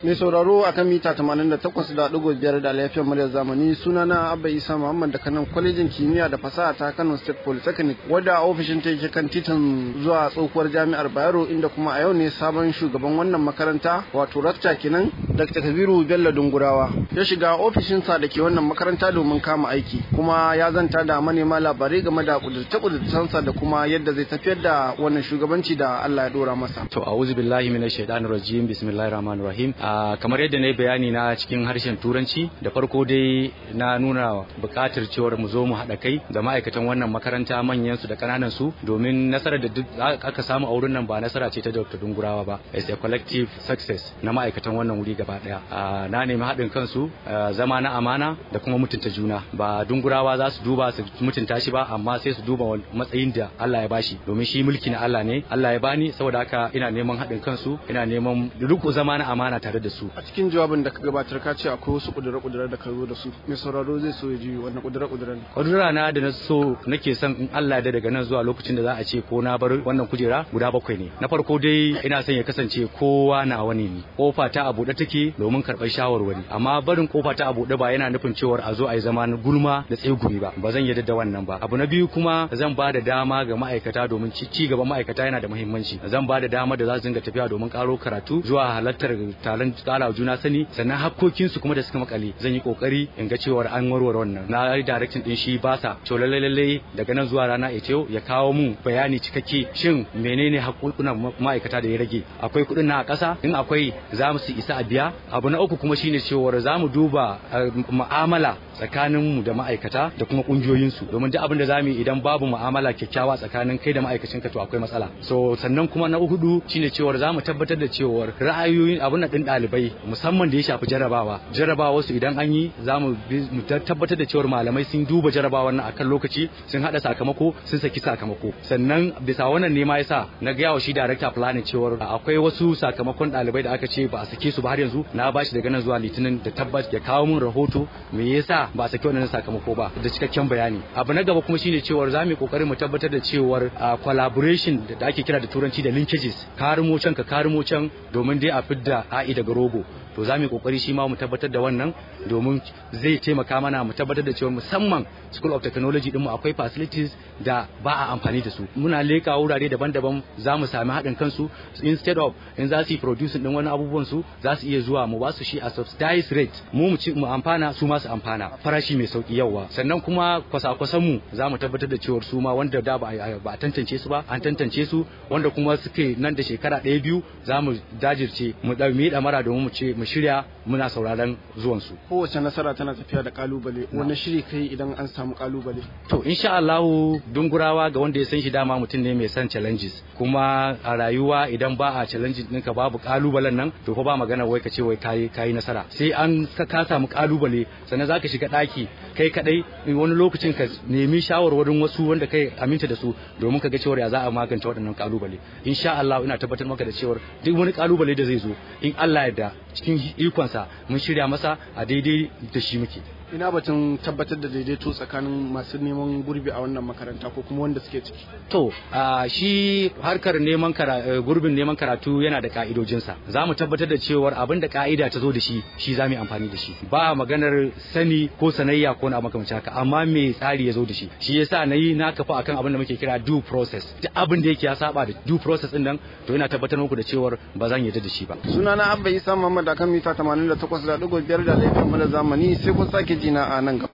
Mai sauraro a kan mita 88.5 da lafiyar muryar zamani sunana Abba Isa Muhammad da kanan kwalejin kimiyya da fasaha ta Kano State Polytechnic wadda ofishin ta yake kan titin zuwa tsohuwar jami'ar Bayero inda kuma a yau ne sabon shugaban wannan makaranta wato rakta kenan Dr. Kabiru Bello Dungurawa ya shiga ofishinsa da ke wannan makaranta domin kama aiki kuma ya zanta da manema labarai game da kudurce-kudurcensa da kuma yadda zai tafiyar da wannan shugabanci da Allah ya dora masa. To a'udhu billahi minash shaitanir rajim bismillahir rahmanir rahim. kamar yadda na yi bayani na cikin harshen turanci da farko dai na nuna buƙatar cewar mu zo mu haɗa kai da ma'aikatan wannan makaranta manyan su da ƙananan su domin nasarar da duk aka samu a wurin nan ba nasara ce ta Dr. Dungurawa ba it's a collective success na ma'aikatan wannan wuri gaba ɗaya na nemi haɗin kansu zama na amana da kuma mutunta juna ba Dungurawa za su duba su mutunta shi ba amma sai su duba matsayin da Allah ya bashi domin shi mulki na Allah ne Allah ya bani saboda haka ina neman haɗin kansu ina neman riko zama na amana tare da su a cikin jawabin da ka gabatar ka ce akwai wasu kudura-kudura da ka zo da su mai sauraro zai so ya ji wannan kudura-kudura ne kudura na da na so nake son in Allah da daga nan zuwa lokacin da za a ce ko na bar wannan kujera guda bakwai ne na farko dai ina son ya kasance kowa na wani ne kofa ta a buɗe take domin karɓar shawarwari amma barin kofa ta a buɗe ba yana nufin cewar a zo a yi zama na gulma da tsegumi ba ba zan yarda da wannan ba abu na biyu kuma zan ba da dama ga ma'aikata domin ci gaban ma'aikata yana da muhimmanci zan ba da dama da za su dinga tafiya domin karo karatu zuwa halartar taron kara juna sani sannan hakkokinsu kuma da suka makale zan yi kokari in ga cewa an warware wannan na yi direction din shi basa to lalle lalle daga nan zuwa rana ita ya kawo mu bayani cikakke shin menene hakkokunan ma'aikata da ya rage akwai kuɗin na a ƙasa in akwai za mu su isa a biya abu na uku kuma shine cewa za mu duba mu'amala tsakanin mu da ma'aikata da kuma kungiyoyinsu domin duk abin da za mu yi idan babu mu'amala kyakkyawa tsakanin kai da ma'aikacinka to akwai matsala so sannan kuma na hudu shine cewa za mu tabbatar da cewa ra'ayoyin abin da din ɗalibai musamman da ya shafi jarabawa jarabawa su idan an yi za mu tabbatar da cewar malamai sun duba jarabawa nan akan lokaci sun hada sakamako sun saki sakamako sannan bisa wannan ne ma yasa na ga yawa shi director planning cewar akwai wasu sakamakon ɗalibai da aka ce ba a sake su ba har yanzu na bashi daga nan zuwa litinin da tabbas ya kawo mun rahoto me yasa ba a sake wannan sakamako ba da cikakken bayani abu na gaba kuma shine cewar za mu yi kokarin mu tabbatar da cewar collaboration da ake kira da turanci da linkages karimo can ka karimo can domin dai a fidda a'i daga rogo to za mu yi kokari shi ma mu tabbatar da wannan domin zai taimaka mana mu tabbatar da cewa musamman school of technology din mu akwai facilities da ba a amfani da su muna leka wurare daban-daban za mu sami haɗin kansu instead of in za su yi producing din wani abubuwan su za su iya zuwa mu ba su shi a subsidized rate mu mu ci mu amfana su ma su amfana farashi mai sauki yawa sannan kuma kwasa-kwasan mu za mu tabbatar da cewa su ma wanda da ba a tantance su ba an tantance su wanda kuma suke nan da shekara ɗaya biyu za mu jajirce mu ɗauki ɗamara domin mu ce mu shirya muna sauraron zuwansu. Kowace nasara tana tafiya da kalubale, wani shiri kai idan an samu kalubale? To, insha Allahu dungurawa ga wanda ya san shi dama mutum ne mai son challenges. Kuma a rayuwa idan ba a challenges ɗinka babu kalubalen nan, to fa ba magana wai ka ce wai kayi kayi nasara. Sai an ka samu kalubale, sannan zaka shiga ɗaki kai kadai wani lokacin ka nemi shawarwarin wasu wanda kai aminta da su domin ka ga cewa ya za a magance waɗannan kalubale. Insha Allah ina tabbatar maka da cewa duk wani kalubale da zai zo in Allah ya da cikin ikonsa mun shirya masa a daidai da shi muke ina batun tabbatar da daidaito tsakanin masu neman gurbi a wannan makaranta ko kuma wanda suke ciki to shi harkar neman gurbin neman karatu yana da ka'idojinsa za mu tabbatar da cewar abin da ka'ida ta zo da shi shi za mu yi amfani da shi ba maganar sani ko sanayya ko na makamancin haka amma me tsari ya zo da shi shi yasa na yi na kafa akan abin da muke kira due process duk abin da yake ya saba da due process din nan to ina tabbatar muku da cewar ba zan yarda da shi ba sunana abba isa muhammad akan mita 88.5 da laifin mu da zamani sai kun sake jina a nan gaba